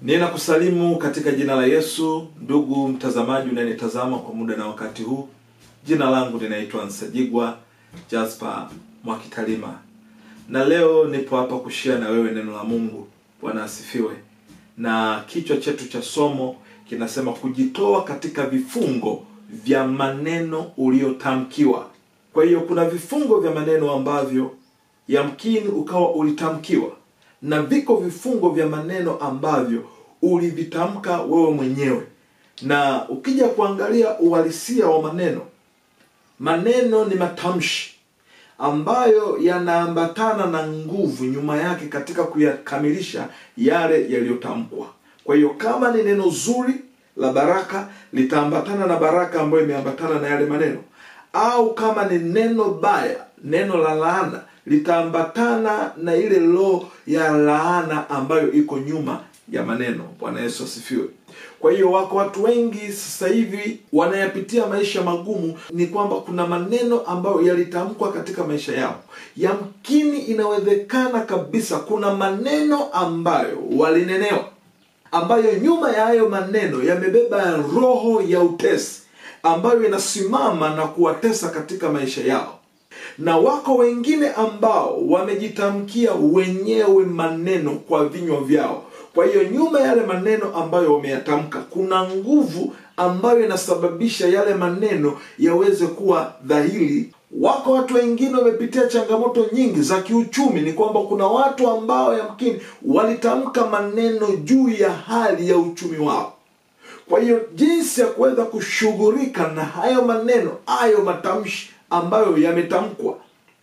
Ninakusalimu katika jina la Yesu, ndugu mtazamaji unayenitazama kwa muda na wakati huu. Jina langu linaitwa Nsajigwa Jasper Mwakitalima, na leo nipo hapa kushia na wewe neno la Mungu. Bwana asifiwe. Na kichwa chetu cha somo kinasema kujitoa katika vifungo vya maneno uliotamkiwa. Kwa hiyo kuna vifungo vya maneno ambavyo yamkini ukawa ulitamkiwa na viko vifungo vya maneno ambavyo ulivitamka wewe mwenyewe. Na ukija kuangalia uhalisia wa maneno, maneno ni matamshi ambayo yanaambatana na nguvu nyuma yake katika kuyakamilisha yale yaliyotamkwa. Kwa hiyo kama ni neno zuri la baraka, litaambatana na baraka ambayo imeambatana na yale maneno, au kama ni neno baya, neno la laana litaambatana na ile roho ya laana ambayo iko nyuma ya maneno. Bwana Yesu asifiwe. Kwa hiyo wako watu wengi sasa hivi wanayapitia maisha magumu, ni kwamba kuna maneno ambayo yalitamkwa katika maisha yao. Yamkini inawezekana kabisa kuna maneno ambayo walinenewa, ambayo nyuma ya hayo maneno yamebeba roho ya utesi ambayo inasimama na kuwatesa katika maisha yao na wako wengine ambao wamejitamkia wenyewe maneno kwa vinywa vyao. Kwa hiyo nyuma ya yale maneno ambayo wameyatamka kuna nguvu ambayo inasababisha yale maneno yaweze kuwa dhahiri. Wako watu wengine wamepitia changamoto nyingi za kiuchumi. Ni kwamba kuna watu ambao yamkini walitamka maneno juu ya hali ya uchumi wao. Kwa hiyo jinsi ya kuweza kushughulika na hayo maneno, hayo matamshi ambayo yametamkwa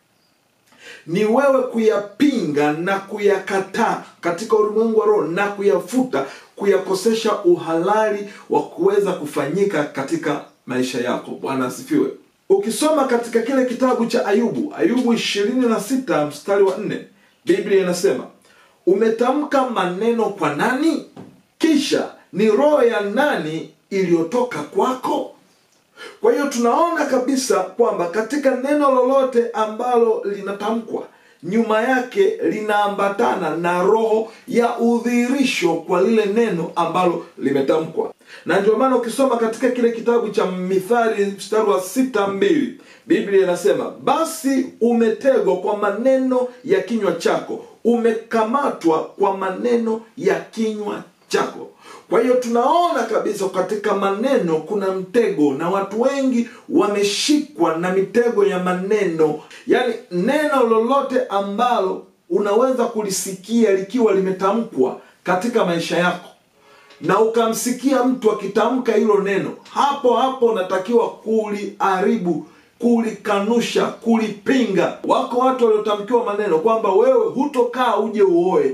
ni wewe kuyapinga na kuyakataa katika ulimwengu wa roho na kuyafuta, kuyakosesha uhalali wa kuweza kufanyika katika maisha yako. Bwana asifiwe. Ukisoma katika kile kitabu cha Ayubu, Ayubu ishirini na sita mstari wa nne Biblia inasema umetamka maneno kwa nani? Kisha ni roho ya nani iliyotoka kwako? Kwa hiyo tunaona kabisa kwamba katika neno lolote ambalo linatamkwa nyuma yake linaambatana na roho ya udhihirisho kwa lile neno ambalo limetamkwa, na ndio maana ukisoma katika kile kitabu cha Mithali mstari wa sita mbili Biblia inasema basi umetegwa kwa maneno ya kinywa chako, umekamatwa kwa maneno ya kinywa chako. Kwa hiyo tunaona kabisa katika maneno kuna mtego, na watu wengi wameshikwa na mitego ya maneno. Yaani neno lolote ambalo unaweza kulisikia likiwa limetamkwa katika maisha yako na ukamsikia mtu akitamka hilo neno, hapo hapo unatakiwa kuliharibu, kulikanusha, kulipinga. Wako watu waliotamkiwa maneno kwamba wewe hutokaa uje uoe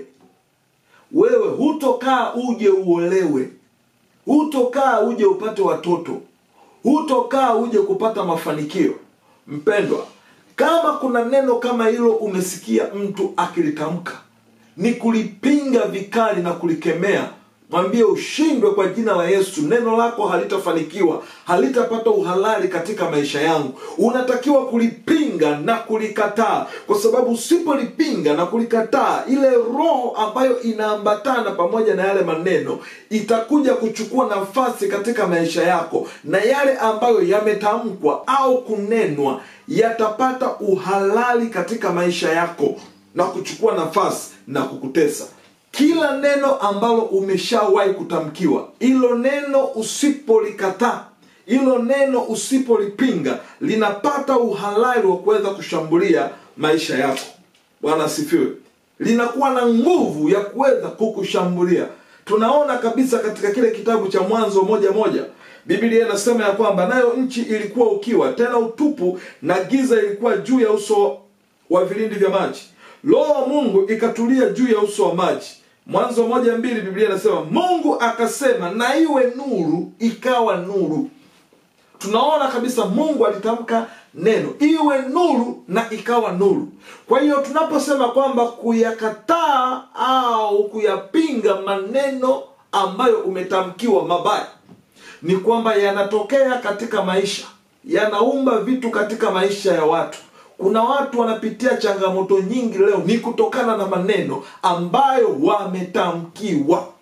wewe hutokaa uje uolewe, hutokaa uje upate watoto, hutokaa uje kupata mafanikio. Mpendwa, kama kuna neno kama hilo umesikia mtu akilitamka, ni kulipinga vikali na kulikemea. Mwambie ushindwe kwa jina la Yesu. Neno lako halitafanikiwa, halitapata uhalali katika maisha yangu. Unatakiwa kulipinga na kulikataa, kwa sababu usipolipinga na kulikataa, ile roho ambayo inaambatana pamoja na yale maneno itakuja kuchukua nafasi katika maisha yako, na yale ambayo yametamkwa au kunenwa yatapata uhalali katika maisha yako na kuchukua nafasi na kukutesa. Kila neno ambalo umeshawahi kutamkiwa, hilo neno usipolikataa, hilo neno usipolipinga, linapata uhalali wa kuweza kushambulia maisha yako. Bwana asifiwe. Linakuwa na nguvu ya kuweza kukushambulia. Tunaona kabisa katika kile kitabu cha Mwanzo moja moja Biblia inasema ya kwamba nayo nchi ilikuwa ukiwa tena utupu, na giza ilikuwa juu ya uso wa vilindi vya maji, Roho wa Mungu ikatulia juu ya uso wa maji. Mwanzo moja mbili Biblia inasema Mungu akasema na iwe nuru, ikawa nuru. Tunaona kabisa Mungu alitamka neno iwe nuru na ikawa nuru. Kwa hiyo tunaposema kwamba kuyakataa au kuyapinga maneno ambayo umetamkiwa mabaya, ni kwamba yanatokea katika maisha, yanaumba vitu katika maisha ya watu. Kuna watu wanapitia changamoto nyingi leo, ni kutokana na maneno ambayo wametamkiwa.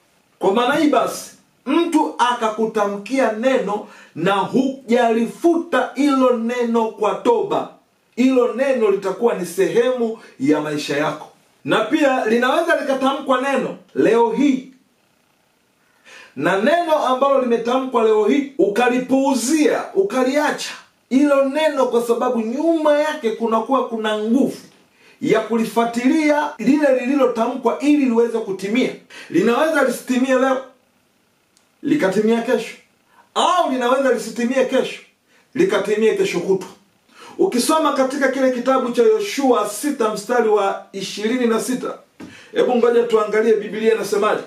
kwa maana hii basi mtu akakutamkia neno na hujalifuta hilo neno kwa toba hilo neno litakuwa ni sehemu ya maisha yako na pia linaweza likatamkwa neno leo hii na neno ambalo limetamkwa leo hii ukalipuuzia ukaliacha hilo neno kwa sababu nyuma yake kunakuwa kuna nguvu ya kulifuatilia lile lililotamkwa ili liweze kutimia linaweza lisitimie leo likatimia kesho au linaweza lisitimie kesho likatimie kesho kutwa ukisoma katika kile kitabu cha yoshua sita mstari wa ishirini na sita hebu ngoja tuangalie biblia inasemaje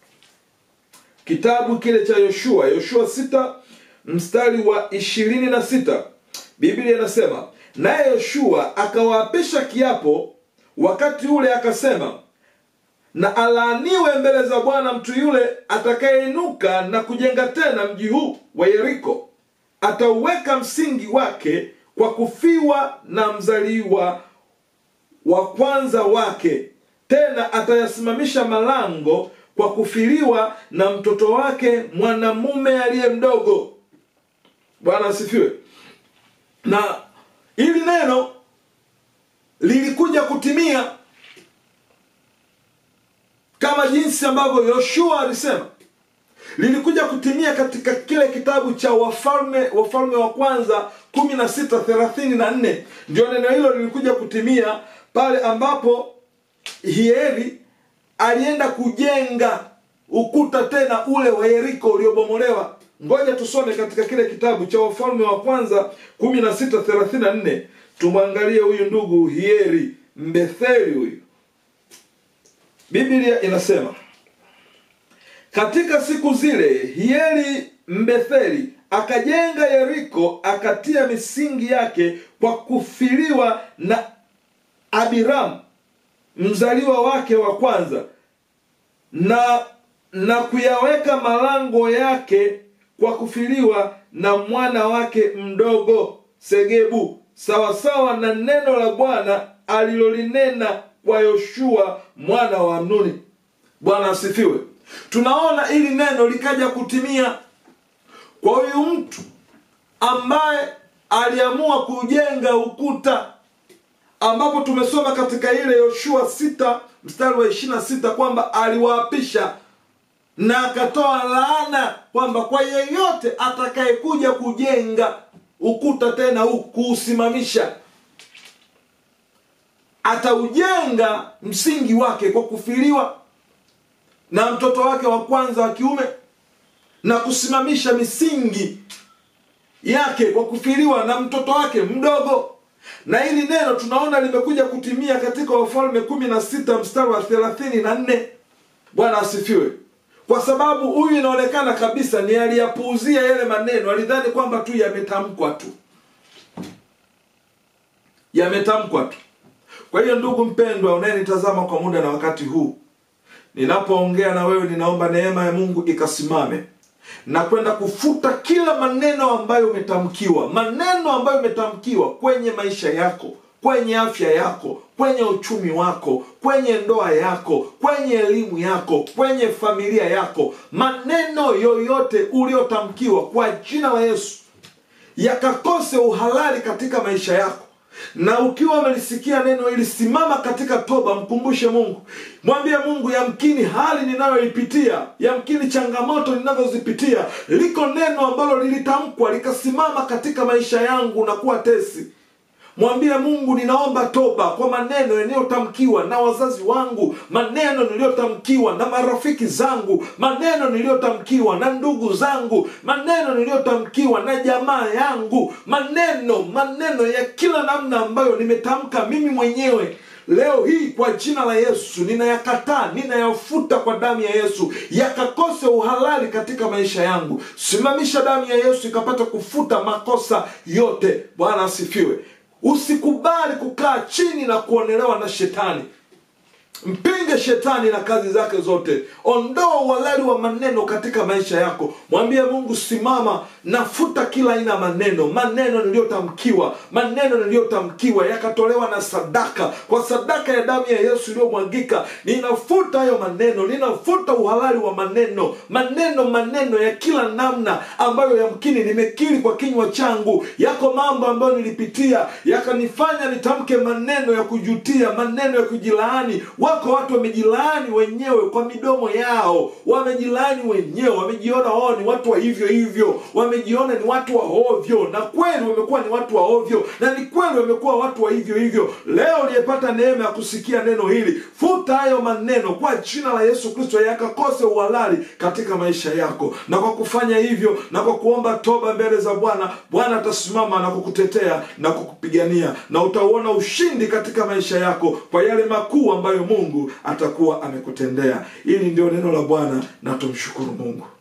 kitabu kile cha yoshua yoshua sita mstari wa ishirini na sita biblia inasema naye yoshua akawaapisha kiapo wakati ule akasema na alaaniwe mbele za bwana mtu yule atakayeinuka na kujenga tena mji huu wa yeriko atauweka msingi wake kwa kufiwa na mzaliwa wa kwanza wake tena atayasimamisha malango kwa kufiliwa na mtoto wake mwanamume aliye mdogo bwana asifiwe na hili neno lilikuja kutimia kama jinsi ambavyo yoshua alisema lilikuja kutimia katika kile kitabu cha wafalme wafalme wa kwanza kumi na sita thelathini na nne ndio neno hilo lilikuja kutimia pale ambapo hieri alienda kujenga ukuta tena ule wa yeriko uliobomolewa ngoja tusome katika kile kitabu cha wafalme wa kwanza kumi na sita thelathini na nne tumwangalie huyu ndugu hieri mbetheli huyu biblia inasema katika siku zile hieri mbetheli akajenga yeriko akatia misingi yake kwa kufiliwa na abiramu mzaliwa wake wa kwanza na na kuyaweka malango yake kwa kufiliwa na mwana wake mdogo segebu sawasawa na neno la bwana alilolinena kwa yoshua mwana wa nuni bwana asifiwe tunaona ili neno likaja kutimia kwa huyu mtu ambaye aliamua kujenga ukuta ambapo tumesoma katika ile yoshua sita mstari wa ishirina sita kwamba aliwaapisha na akatoa laana kwamba kwa yeyote atakayekuja kujenga ukuta tena huu kuusimamisha ataujenga msingi wake kwa kufiliwa na mtoto wake wa kwanza wa kiume na kusimamisha misingi yake kwa kufiliwa na mtoto wake mdogo na hili neno tunaona limekuja kutimia katika wafalme kumi na sita mstari wa thelathini na nne bwana asifiwe kwa sababu huyu inaonekana kabisa ni aliyapuuzia yale maneno alidhani kwamba tu yametamkwa tu yametamkwa tu kwa hiyo ndugu mpendwa unayenitazama kwa muda na wakati huu ninapoongea na wewe ninaomba neema ya mungu ikasimame na kwenda kufuta kila maneno ambayo umetamkiwa maneno ambayo umetamkiwa kwenye maisha yako kwenye afya yako kwenye uchumi wako kwenye ndoa yako kwenye elimu yako kwenye familia yako maneno yoyote uliotamkiwa kwa jina la yesu yakakose uhalali katika maisha yako na ukiwa umelisikia neno hili simama katika toba mkumbushe mungu mwambie mungu yamkini hali ninayoipitia yamkini changamoto ninazozipitia liko neno ambalo lilitamkwa likasimama katika maisha yangu na kuwa tesi mwambie mungu ninaomba toba kwa maneno yaliyotamkiwa na wazazi wangu maneno niliyotamkiwa na marafiki zangu maneno niliyotamkiwa na ndugu zangu maneno niliyotamkiwa na jamaa yangu maneno maneno ya kila namna ambayo nimetamka mimi mwenyewe leo hii kwa jina la yesu ninayakataa ninayafuta kwa damu ya yesu yakakose uhalali katika maisha yangu simamisha damu ya yesu ikapata kufuta makosa yote bwana asifiwe usikubali kukaa chini na kuonelewa na shetani mpinge shetani na kazi zake zote ondoa uhalali wa maneno katika maisha yako mwambie mungu simama nafuta kila aina ya maneno maneno niliyotamkiwa maneno niliyotamkiwa yakatolewa na sadaka kwa sadaka ya damu ya yesu iliyomwagika ninafuta hayo maneno ninafuta uhalali wa maneno maneno maneno ya kila namna ambayo yamkini nimekiri kwa kinywa changu yako mambo ambayo nilipitia yakanifanya nitamke maneno ya kujutia maneno ya kujilaani wako watu wamejilaani wenyewe kwa midomo yao wamejilaani wenyewe wamejiona wao ni watu wa hivyo hivyo wamejiona ni watu wa ovyo na kweli wamekuwa ni watu wa ovyo na ni kweli wamekuwa watu wa hivyo hivyo leo uliyepata neema ya kusikia neno hili futa hayo maneno kwa jina la yesu kristo yakakose uhalali katika maisha yako na kwa kufanya hivyo na kwa kuomba toba mbele za bwana bwana atasimama na kukutetea na kukupigania na utauona ushindi katika maisha yako kwa yale makuu ambayo mungu atakuwa amekutendea hili ndio neno la bwana na tumshukuru mungu